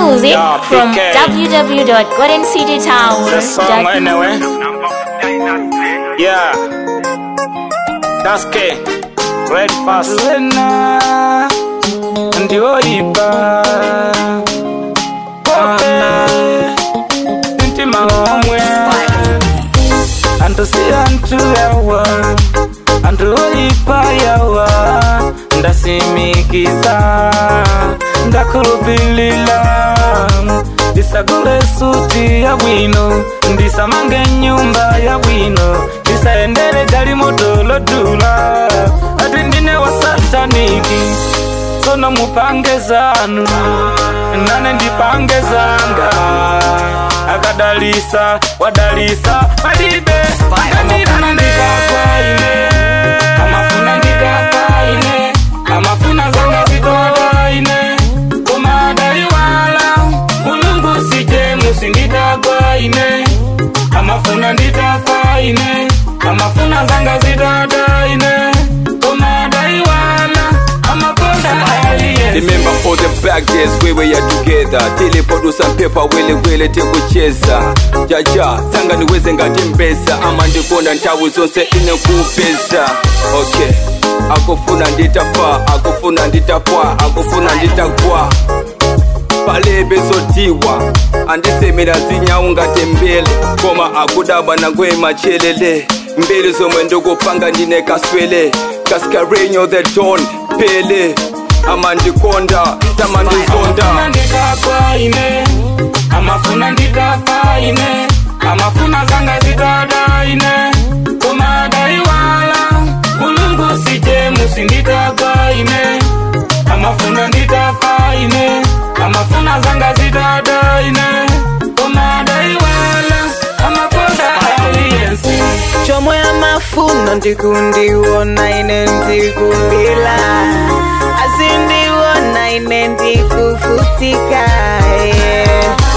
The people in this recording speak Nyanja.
music Yeah, from PK. www.goldencitytower.com. The song anyway. Yeah. That's K. Red fast. Wena ndiwoipa pope mtima womwe antu si antu yawa antu oipa yawa ndasimikiza ndakulupilila ndisagule suti ya bwino ndisamange nyumba ya bwino ndisaendele gali motolotula ati ndine wa sataniki sono mupange zanu nane ndipange zanga akadalisa wadalisa malibe amafuna ndikafaine amafuna ndikafaine amafuna zanga zitodaine kumadaiwala mulungu sije musinditagwaine amafuna nditafaine amafuna zanga zitodaine kumadaiwala amakonda aliyensi Remember all the back days we were together Tele produce and paper wele wele tekucheza Jaja, sanga niweze ngati mbesa Ama ndikonda nthawi zonse ine kupeza Okay, akufuna nditafa, akufuna nditapwa, akufuna nditagwa palebe zotiwa andisemera zinyawu ngati mbele koma akudabwa nangwe machelele mbele zomwe ndikupanga ndine kaswele kaskarenyo the don pele amandikonda tamandizonda amafuna nditafaine amafuna nditafaine amafuna zanga zitadaine kumadaiwala mulungu sije musinditagaine amafuna nditafaine amafuna zanga zitadaine kumadaiwala amakonda aliyensi chomwe amafuna ndikundiwona ine ndikulila azindiwona ine ndikufutika yeah.